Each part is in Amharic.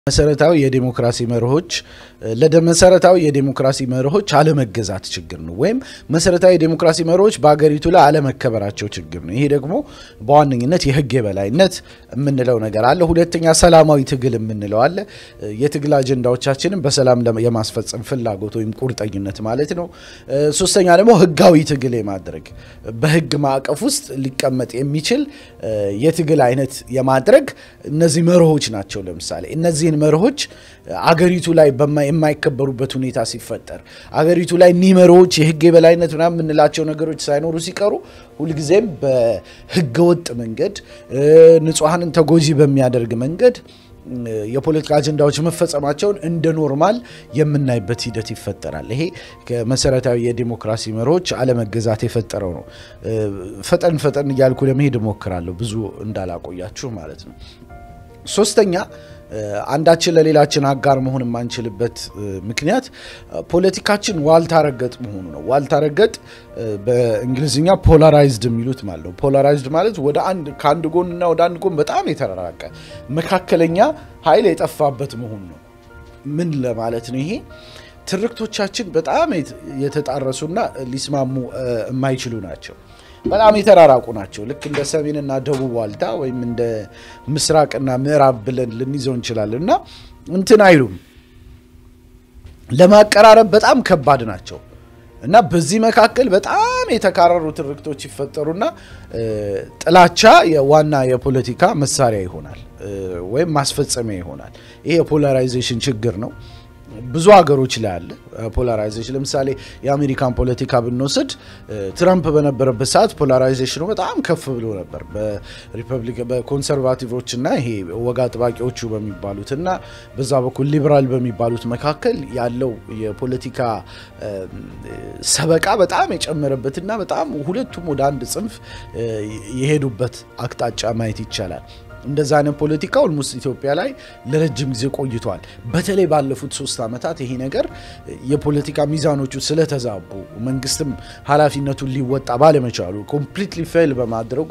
መሰረታዊ የዴሞክራሲ መርሆች ለመሰረታዊ የዴሞክራሲ መርሆች አለመገዛት ችግር ነው፣ ወይም መሰረታዊ የዴሞክራሲ መርሆች በሀገሪቱ ላይ አለመከበራቸው ችግር ነው። ይሄ ደግሞ በዋነኝነት የህግ የበላይነት የምንለው ነገር አለ። ሁለተኛ ሰላማዊ ትግል የምንለው አለ። የትግል አጀንዳዎቻችንን በሰላም የማስፈጸም ፍላጎት ወይም ቁርጠኝነት ማለት ነው። ሶስተኛ ደግሞ ህጋዊ ትግል የማድረግ በህግ ማዕቀፍ ውስጥ ሊቀመጥ የሚችል የትግል አይነት የማድረግ እነዚህ መርሆች ናቸው። ለምሳሌ እነዚህን መርሆች አገሪቱ ላይ የማይከበሩበት ሁኔታ ሲፈጠር አገሪቱ ላይ እኒህ መርሆች የህግ የበላይነት ምናምን የምንላቸው ነገሮች ሳይኖሩ ሲቀሩ ሁልጊዜም በህገወጥ መንገድ ንጹሐንን ተጎጂ በሚያደርግ መንገድ የፖለቲካ አጀንዳዎች መፈጸማቸውን እንደ ኖርማል የምናይበት ሂደት ይፈጠራል። ይሄ ከመሰረታዊ የዲሞክራሲ መርሆች አለመገዛት የፈጠረው ነው። ፈጠን ፈጠን እያልኩ ለመሄድ እሞክራለሁ ብዙ እንዳላቆያችሁ ማለት ነው። ሶስተኛ አንዳችን ለሌላችን አጋር መሆን የማንችልበት ምክንያት ፖለቲካችን ዋልታ ረገጥ መሆኑ ነው። ዋልታ ረገጥ በእንግሊዝኛ ፖላራይዝድ የሚሉት ማለት ነው። ፖላራይዝድ ማለት ወደ አንድ ከአንድ ጎንና ወደ አንድ ጎን በጣም የተራራቀ መካከለኛ ኃይል የጠፋበት መሆኑ ነው። ምን ለማለት ነው ይሄ? ትርክቶቻችን በጣም የተጣረሱና ሊስማሙ የማይችሉ ናቸው። በጣም የተራራቁ ናቸው። ልክ እንደ ሰሜንና ደቡብ ዋልታ ወይም እንደ ምስራቅና ምዕራብ ብለን ልንይዘው እንችላለን እና እንትን አይሉም ለማቀራረብ በጣም ከባድ ናቸው እና በዚህ መካከል በጣም የተካረሩ ትርክቶች ይፈጠሩና ጥላቻ የዋና የፖለቲካ መሳሪያ ይሆናል ወይም ማስፈጸሚያ ይሆናል። ይሄ የፖላራይዜሽን ችግር ነው። ብዙ ሀገሮች ላይ አለ ፖላራይዜሽን። ለምሳሌ የአሜሪካን ፖለቲካ ብንወስድ ትራምፕ በነበረበት ሰዓት ፖላራይዜሽኑ በጣም ከፍ ብሎ ነበር በሪፐብሊክ በኮንሰርቫቲቮች እና ይሄ ወግ አጥባቂዎቹ በሚባሉት እና በዛ በኩል ሊበራል በሚባሉት መካከል ያለው የፖለቲካ ሰበቃ በጣም የጨመረበትና በጣም ሁለቱም ወደ አንድ ጽንፍ የሄዱበት አቅጣጫ ማየት ይቻላል። እንደዛ አይነት ፖለቲካ ኦልሞስት ኢትዮጵያ ላይ ለረጅም ጊዜ ቆይቷል። በተለይ ባለፉት ሶስት ዓመታት ይሄ ነገር የፖለቲካ ሚዛኖቹ ስለተዛቡ መንግስትም ኃላፊነቱን ሊወጣ ባለመቻሉ ኮምፕሊትሊ ፌል በማድረጉ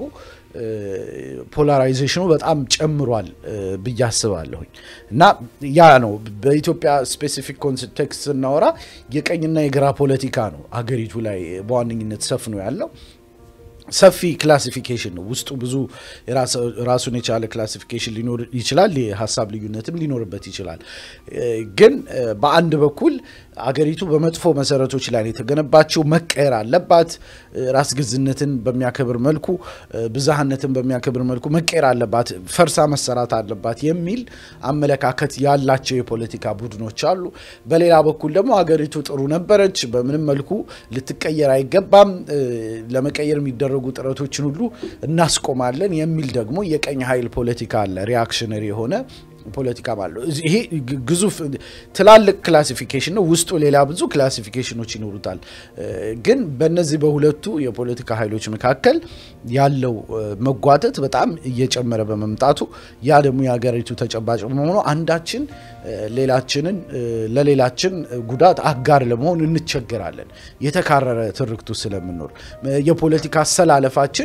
ፖላራይዜሽኑ በጣም ጨምሯል ብዬ አስባለሁኝ እና ያ ነው በኢትዮጵያ ስፔሲፊክ ኮንቴክስት ስናወራ የቀኝና የግራ ፖለቲካ ነው አገሪቱ ላይ በዋነኝነት ሰፍኖ ያለው። ሰፊ ክላሲፊኬሽን ነው። ውስጡ ብዙ ራሱን የቻለ ክላሲፊኬሽን ሊኖር ይችላል። የሀሳብ ልዩነትም ሊኖርበት ይችላል። ግን በአንድ በኩል አገሪቱ በመጥፎ መሰረቶች ላይ የተገነባችው መቀየር አለባት። ራስ ገዝነትን በሚያከብር መልኩ፣ ብዝሃነትን በሚያከብር መልኩ መቀየር አለባት፣ ፈርሳ መሰራት አለባት የሚል አመለካከት ያላቸው የፖለቲካ ቡድኖች አሉ። በሌላ በኩል ደግሞ አገሪቱ ጥሩ ነበረች፣ በምንም መልኩ ልትቀየር አይገባም፣ ለመቀየር የሚደረጉ ጥረቶችን ሁሉ እናስቆማለን የሚል ደግሞ የቀኝ ኃይል ፖለቲካ አለ። ሪያክሽነሪ የሆነ ፖለቲካ ማለት ነው። ይሄ ግዙፍ ትላልቅ ክላሲፊኬሽን ነው። ውስጡ ሌላ ብዙ ክላሲፊኬሽኖች ይኖሩታል። ግን በእነዚህ በሁለቱ የፖለቲካ ኃይሎች መካከል ያለው መጓተት በጣም እየጨመረ በመምጣቱ ያ ደግሞ የሀገሪቱ ተጨባጭ በመሆኑ አንዳችን ሌላችንን ለሌላችን ጉዳት አጋር ለመሆን እንቸገራለን። የተካረረ ትርክቱ ስለምኖር የፖለቲካ አሰላለፋችን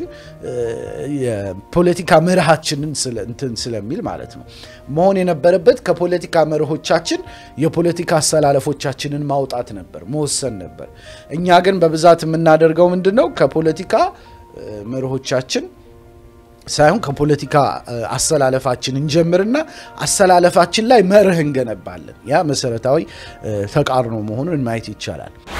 የፖለቲካ መርሃችንን እንትን ስለሚል ማለት ነው መሆን የነበረበት ከፖለቲካ መርሆቻችን የፖለቲካ አሰላለፎቻችንን ማውጣት ነበር፣ መወሰን ነበር። እኛ ግን በብዛት የምናደርገው ምንድን ነው? ከፖለቲካ መርሆቻችን ሳይሆን ከፖለቲካ አሰላለፋችን እንጀምርና አሰላለፋችን ላይ መርህ እንገነባለን። ያ መሰረታዊ ተቃርኖ መሆኑን ማየት ይቻላል።